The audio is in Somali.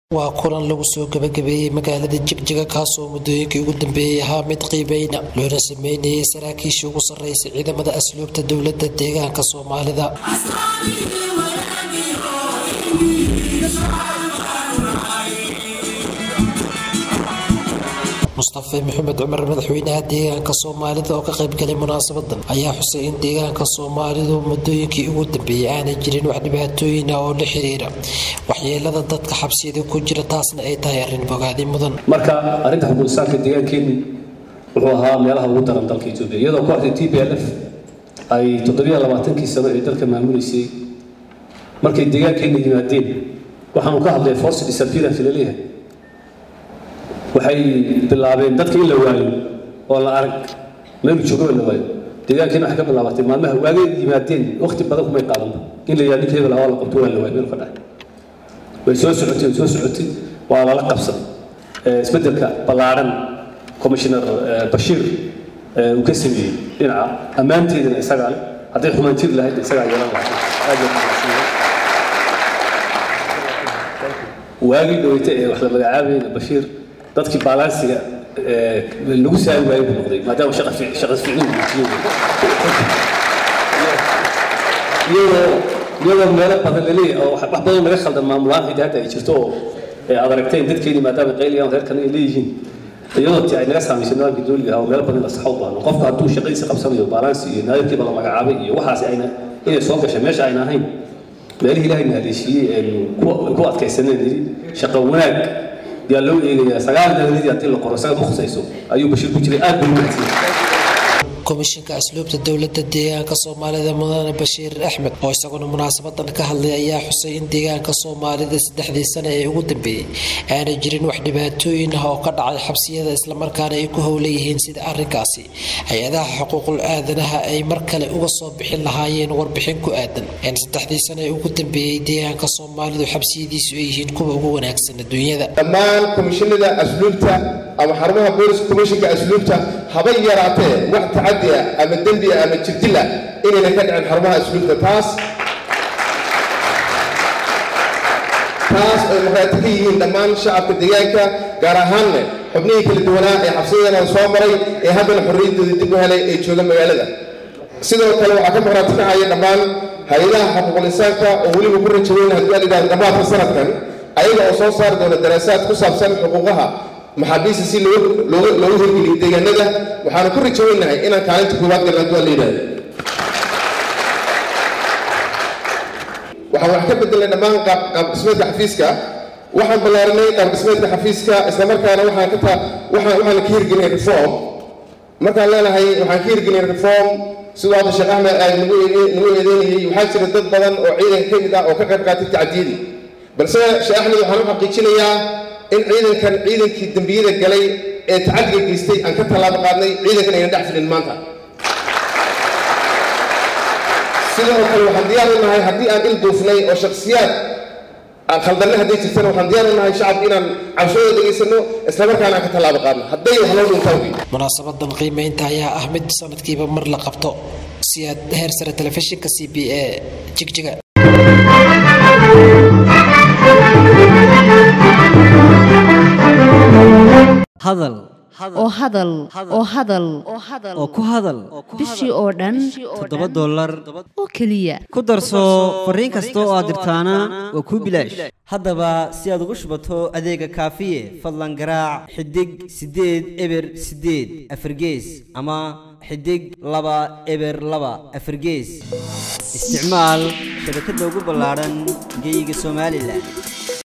waa kulan lagu soo gabagabeeyey magaalada jigjiga kaasoo muddooyinkii ugu dambeeyey ahaa mid qiibeyna loona sameynayay saraakiishii ugu sarreysay ciidamada asluubta dowladda deegaanka soomaalida mustafe maxamed cumar madaxweynaha deegaanka soomaalida oo ka qaybgalay munaasabadan ayaa xusay in deegaanka soomaalidu muddooyinkii ugu dambeeyey aanay jirin wax dhibaatooyin ah oo la xiriira waxyeelada dadka xabsiyada ku jira taasna ay tahay arrin bogaadi mudan marka arrinta xuquuqisaanka deegaankeeni wuxuu ahaa meelaha ugu daran dalka etoobiya iyadoo kooxda t b l f ay toddobiyo labaatankii sano ee dalka maamuleysay markay deegaankeena yimaadeen waxaanu ka hadlay force disappearance laleeyahay waxay bilaabeen dadka in la waayo oo la arag meelu joogaba la waayo deegaankeena waxay ka bilaabatay maalmaha waagay yimaadeen waqti badan kumay qaadanba in la yidhahdo ninka hebel waa la qabto waa la waayo meelu ka dhacay way soo socotay way soo socotay waa lala qabsaday isbeddelka ballaaran commissioner bashiir uu ka sameeyey dhinaca ammaanteedana isagaa leh hadday xumaantir lahayd isagaa yeelan lahayd aad bay kumaadsanyahay waagii dhaweyta ee wax la magacaabayna bashiir dadkii baalaansiga lagu saari waayay buu noqday maadaama shaqa ficnin iyadoo iyadoo meelo badan laleeyahay oo wax badan laga khaldan maamulaan xitaa hadda ay jirto oo aad aragteen dadkeeni maadaama qayligaan reerkan ay leeyihiin iyadoo ti ay naga saamaysay nidaamkii dowliga ah oo meelo badan la saxo u baahno qofka hadduu shaqadiisa qabsanayo baalaansi iyo naadirkiiba la magacaabay iyo waxaas ayna inay soo gashay meesha ayna ahayn meelihii ilaahay na haleeshiiyey eenu ku adkaysaneen yidhi shaqo wanaag yaa loo eegayaa sagaal dowladii haddii la qoro isaga u khusayso ayuu bashiir ku jiray aad buu u mahadsanyay komishinka asluubta dowladda deegaanka soomaalida mudane bashiir axmed oo isaguna munaasabadan ka hadlay ayaa xusay in deegaanka soomaalida saddexdii sane ee ugu dambeeyey aanay jirin wax dhibaatooyin ah oo ka dhacay xabsiyada islamarkaana ay ku howlan yihiin sida arrinkaasi hay-adaha xuquuqul aadanaha ay mar kale uga soo bixin lahaayeen warbixin ku aadan in saddexdii sane ee ugu dambeeyey deegaanka soomaalidu xabsiyadiisu ay yihiin kuwa ugu wanaagsan adduunyada dhammaan komishinada asluubta ama xarumaha booliska komishinka asluubta haba yaraatee wax tacadi ah ama dembi ah ama jirdil ah inayna ka dhicin xarumaha asluubta taas taas ay markhaati ka yihiin dhammaan shacabka deegaanka gaar ahaanne xubnihii kala duwanaa ee xabsiyadana soo maray ee haddana xorriyaddooda dib u helay ee jooga magaalada sidoo kale waxaa ka markhaati kacaya dhammaan hay-adaha xuquuqul insaanka oo weliba ku rajaweyn haddii aan idhahdo dhammaadka sanadkan ayaga oo soo saari doona daraasaad ku saabsan xuquuqaha maxaabiista si loogu hirgeliyo deegaanada waxaanu ku rajaweynahay inaan kaalinta koowaad galna haddii aan la yidhahdo waxaan wax ka bedelnay dhammaan qaabdhismeedka xafiiska waxaan ballaarinay qaabdhismeedka xafiiska islamarkaana waxaan ka waxaan waxaan ka hirgelinay reform markaan leenahay waxaan ka hirgelinay reform siduu hadda sheekh axmed ay nagu eedeynayay waxaa jira dad badan oo ciidanka ka mid ah oo ka qayb qaatay tacdiyadii balse sheekh axmed waxaan u xaqiijinayaa in ciidankan ciidankii dembiyada galay ee tacadiga geystay aan ka tallaabo qaadnay ciidankan ayna dhex filin maanta sidoo kale waxaan diyaar u nahay haddii aan il duufnay oo shakhsiyaad aan khaldanna hadday jirtana waxaan diyaar u nahay shacabka inaan cabshooda dhegaysano islamarkaana aan ka tallaabo qaadno hadday wax loo dhuntaan munaasabadan qiimeynta ayaa ah mid sanadkiiba mar la qabto si aad heer sare telefishinka c b a jigjiga hadal oo hadal oo hadal oo ku hadal bishii oo dhan toddoba dollar oo keliya ku darso fariin kasta oo aad dirtaana waa kuu bilaash haddaba si aad ugu shubato adeega kaafiye fadlan garaac xidig siddeed eber siddeed afargees ama xidig laba eber laba afargees isticmaal shabakadda ugu ballaadhan geeyiga somalilan